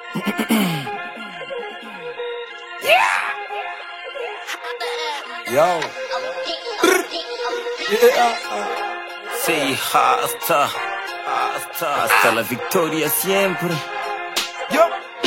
Yo. Yeah. Say hasta, hasta, hasta la victoria siempre. Yo.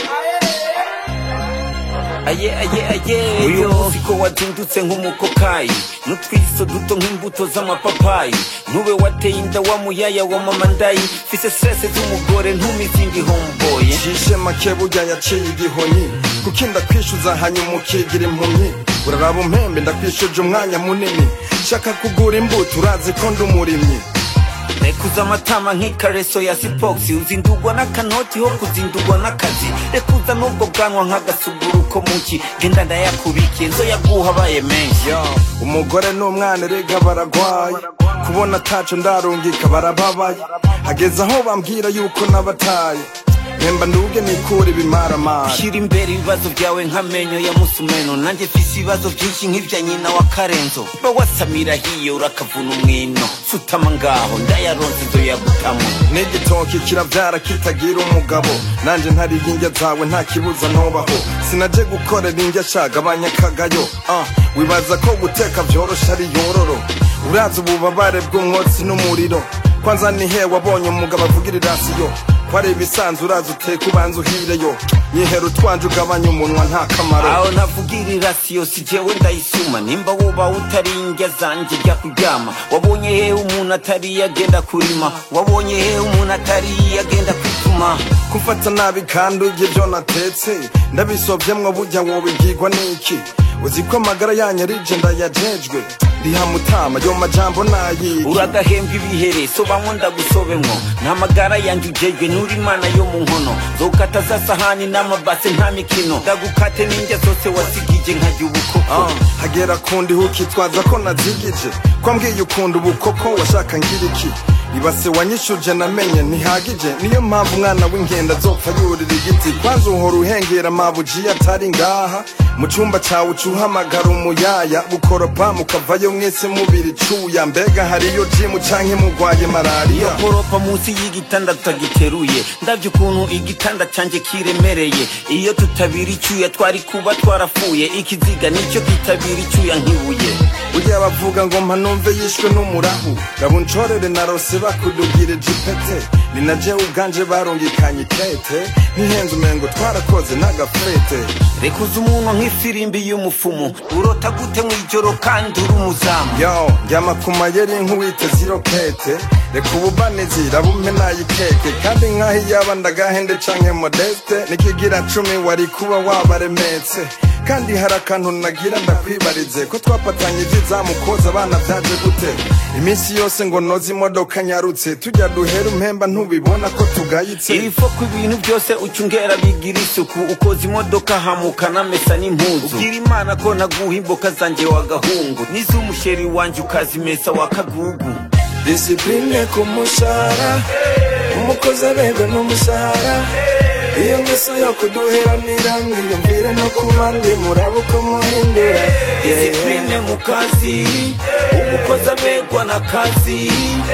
aye aye aye uyu muziko wazindutse nk'umukokayi n'utwiso duto nk'imbuto z'amapapayi ntube wateye inda wa muyaya wa mama ndayi fise stress z'umugore ntumizindi homeboye Shishe make burya yaciye igihonyi kuko inda kwishyuza hanyuma ukigira impumyi uraraba umpembe ndakwishuje umwanya munini shaka kugura imbuto urazi ko ndi umurimyi rekuza amatama nk'ikareso ya sipoxi uzindugwa n'akanoti ho kuzindugwa n'akazi rekuza n'ubwo bwanwa nk'agasuguruko muki genda ndayakubikiye nzo yaguha abaye menshi Yo, umugore n'umwana erega baragwaye kubona ataco ndarungika barababaye hageze aho bambwira yuko nabataye mpemba nduge nikure ibimaramari shyira imbere ibibazo byawe nk'amenyo ya musumeno nanjye mfise ibibazo byinshi nk'ibya nyina wa karenzo ba wasamira hiyo urakavuna umwino sutama ngaho ndayaronse izo yagutamo n'igitoki kiravyara kitagira umugabo nanje ntariye indya zawe nta kibuza ntubaho sinaje gukorera indya shagabanya akagayo uh, wibaza ko guteka vyorosha ari yororo urazi ububabare bw'umwotsi n'umuriro kwanza ni he wabonye umugabo avugira irasiyo ko ari ibisanzwe urazi uteka ubanza uhireyo nyihera utwanje ugabanya umunwa nta kamaro aho navugira irasiyo si jewe ndayisuma nimba woba utari indya zanje jya kuryama wabonye hehe umuntu atari agenda kurima wabonye hehe umuntu atari agenda kwituma kumfata nabi kandi urya ibyo natetse ndabisovyemwo burya wobibwirwa n'iki uzi ko amagara yanyu ari je ndayajejwe riha mutama yo majambo nayiki uragahembwa ibihere sobamwo ndagusobemwo nta magara yanjye ujejwe nturi imana yo mu nkono zokata za sahani n'amabase nta mikino ndagukate n'indya zose wasigije nkajya ubukoko Ah, hagera kundi hukitwaza ko nazigije ko mbwiye ukunda ubukoko washaka ngira iki ibase wanyishuje namenye ntihagije niyo mpamvu umwana w'inkenda azopfa yurira igiti kwanza uhora uhengera amabuji atari ngaha mu cumba cawe ucuhamagara umuyaya bukoropa mukavayo mwese mubiri cuya mbega hariyo jimu canke mugwaye malariya koropa munsi y'igitanda tutagiteruye ndabye ukuntu igitanda canje kiremereye iyo tutabira icyuya twari kuba twarafuye ikiziga nicyo kitabira icyuya nk'ibuye burya bavuga ngo mpanumve yishwe n'umurahu rabuncorere narose bakudugire jipete ni na jewe ubwanje barungikanye ikete ntihenze umengo twarakoze n'agafete rekuza umunwa nk'ifirimbi y'umufumu urota gute mu ijoro kandi uri umuzamu yo ndyama ku mayeri nk'uwiteze irokete reka ububanizi rabume nayikeke kandi nk'aho iyaba ndagahende canke modeste nikigira cumi wari kuba wabaremetse kandi hari akantu nagira ndakwibarize ko twapatanye ivy'izamu koza abana vyaje gute iminsi yose ngo noze imodoka nyarutse tujya duhera umpemba ntubibona ko tugayitse ibifo ku ibintu byose ucungera bigira isuku ukoza imodoka hamuka namesa n'impuzu ubwira imana ko naguha imboka zanjye wagahungu n'iz'umusheri wanjye ukazimesa wakagugu disipline ku mushahara umukozi aberwa n'umushahara iyo ngeso yo kuduheranira mwiyumvire no ku bandi muraba uko muhindura disipline mu kazi umukozi aberwa na kazi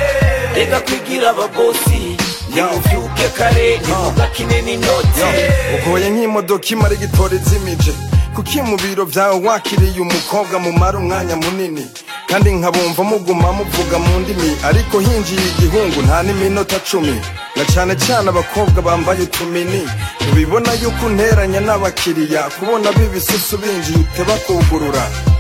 reka kwigira ababosi nimuvyuke kare nimuga kinini inoti ugoye nk'imodoka imara igitora izimije kuki mu biro vyawe wakiriye umukobwa mumara umwanya munini kandi nkabumva muguma muvuga mu ndimi ariko hinjiye igihungu nta n'iminota cumi na cane cane abakobwa bambaye utumini ntubibona yuko unteranya n'abakiriya kubona b'ibisusu binjiye uteba kugurura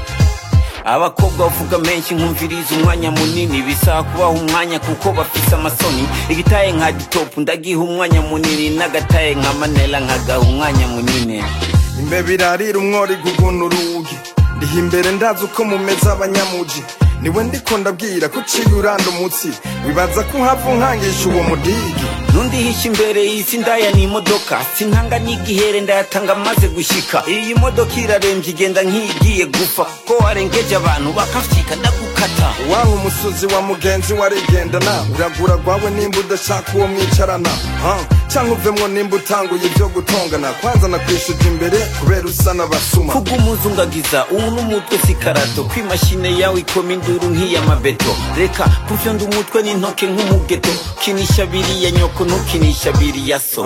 abakobwa bavuga menshi nkumviriza umwanya munini bisaba kubaha umwanya kuko bafise amasoni igitaye nka gitopu ndagiha umwanya munini n'agataye nka manela nkagaha umwanya munini imbeba irarira umwori guguna urugi ndiha imbere ndazi uko mumeze abanyamuji niwe ndiko ndabwira ko uciye uranda umutsi wibaza ko uhava unkangisha uwo mudigi nundihisha imbere y'isi ndaya ni imodoka sintanga n'igihere ndayatanga maze gushika iyi modoka irarembye igenda nk'iyigiye gupfa ko warengeje abantu bakafyika ndagukata wanka umusozi wa mugenzi warigendana uragura rwawe nimba udashaka uwo mwicarana ha? cyangwa uvemwo nimba utanguye ibyo gutongana kwanza nakwishuje imbere kubera usa n'abasuma kubw'umuzungagiza ubu n'umutwe si karato kw'imashine yawe ikoma induru nk'iy'amabeto reka kufyonda umutwe n'intoke nk'umugeto kinisha biriya nyoko ntukinisha biriya so Ah,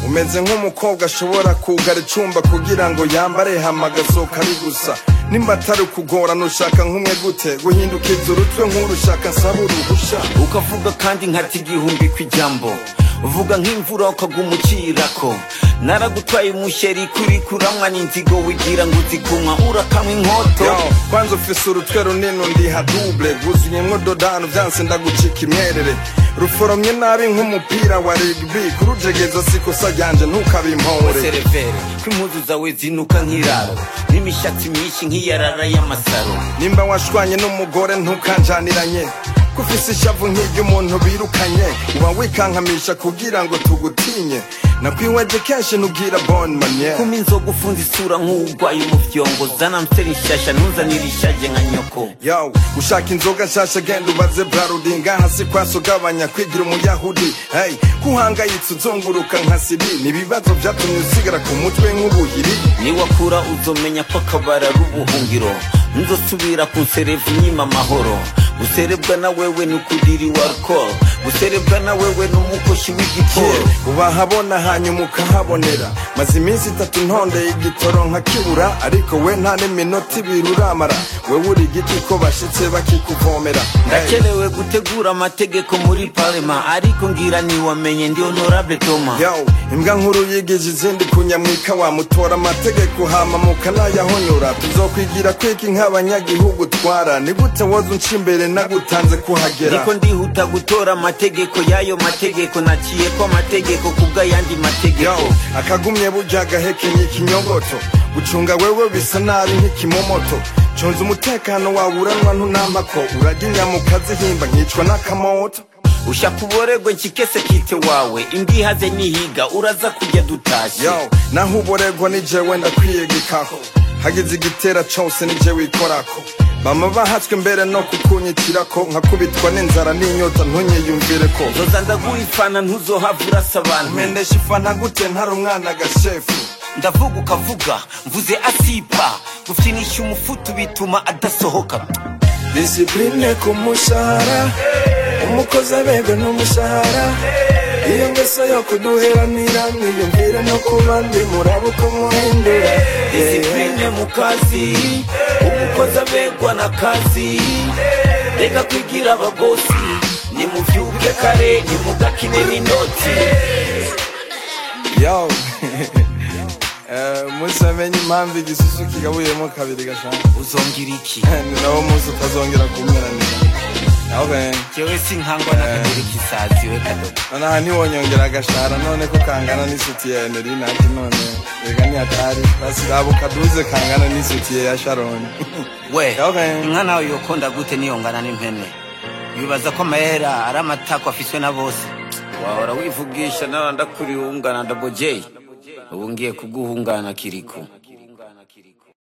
umeze nk'umukobwa ashobora kugara icumba kugira ngo yambare hama agasohoka ari gusa nimba atari ukugorana ushaka nk'umwe gute guhindukiza urutwe nk'urushaka nsaba uruhusha ukavuga kandi nkati igihumbi kw'ijambo uvuga nk'imvura ukaguma ucirako naragutwaye umusheri kuri kuramwa n'inzigo wigira ngo uzikumwa urakamwa inkoto Yo, kwanza ufise urutwe runini ndiha double rwuzuyemwo dodano vyanse ndagucika imwerere ruforomye nabi nk'umupira wa rugby kurujegeza sikosa ryanje ntukabimpore serevere ko impuzu zawe zinuka nk'iraro n'imishatsi myinshi nk'iyarara y'amasaro nimba washwanye n'umugore ntukanjaniranye kufise ishavu nk'iry'umuntu birukanye uba wikankamisha kugira ngo tugutinye nakwiweje kenshi ntubwira bon maniere kuma inzoga ufunze isura nk'uwurwaye umufyongo zana mseri nshasha ntuzanire ishaje nka nyoko yo ushaka inzoga nshasha genda ubaze brarudinga hasi kwaso gabanya kwigira umuyahudi hey kuhangayitse uzunguruka nka siri nibibazo vyatumye usigara ku mutwe nk'ubuhiri niwakura uzomenya ko akabara ari ubuhungiro nzosubira kunserevu nyima amahoro guserebwa na wewe ni ukudiri wa alcohol guserebwa na wewe ni umukoshi w'igiporo ubahabona hanyuma ukahabonera maze iminsi itatu ntondeye igitoro nkakibura ariko we nta n'iminota ibiri uramara wewe uri igiti ko bashitse bakikuvomera Hey. ndakerewe gutegura amategeko muri parema ariko ngira niwamenye ndi honorable toma yo imbwa nkuru yigije izindi kunyamwika wamutora amategeko hama mukanayahonyora tuzokwigira kwiki nk'abanyagihugu twara ni gute woza unca imbere nagutanze kuhagera ndiko ndihuta gutora amategeko y'ayo mategeko naciye ko amategeko kubw'ayandi yo mategeko akagumye burya agahekenye ikinyogoto gucunga wewe bisa nabi nk'ikimomoto cunza umutekano wawe uranwa ntunampako urajya inyama ukazihimba nkicwa n'akamoto ushaka uboregwe nshikese kite wawe imbihaze nihiga uraza kujya dutashe yo naho uboregwa ni jewe ndakwiyegekaho hagize igitera cose ni je wikorako bama bahatswe mbere no kukunyikirako nkakubitwa n'inzara n'inyota ntunyiyumvireko nzoza ndaguha ifana ntuzohava urasa abantu mpendesha ifana gute ntari umwana gashefu ndavuga ukavuga mvuze asipa gufinisha umufutu bituma adasohoka disipurine ku mushahara umukozi abegwa n'umushahara iyo ngeso yo kuduheranira mwiyumvire no ku bandi muraba uko muhindura disipline mu kazi umukozi abegwa na kazi reka kwigira ababosi nimuvyuke kare nimugakine n'inoti yo Eh, umunsi wamenye impamvu igisusu kigabuyemo kabiri gashaka uzongira iki ni nawo munsi utazongera kumeranira okay. jewe sinkangwa n'akaguru k'isazi we kadogo nonaha ntiwonyongera agashara none ko kangana n'isutiye nerina ati none reka ntiyatari basiraba ukaduze kangana n'isutiye ya sharoni we Okay. inka nawe yokonda gute niyongana n'impene bibaza ko amahera ari amatako afiswe na bose wahora wivugisha nawe ndakuriye ungana ndabojeyi ubu ngiye kuguhungana kiriko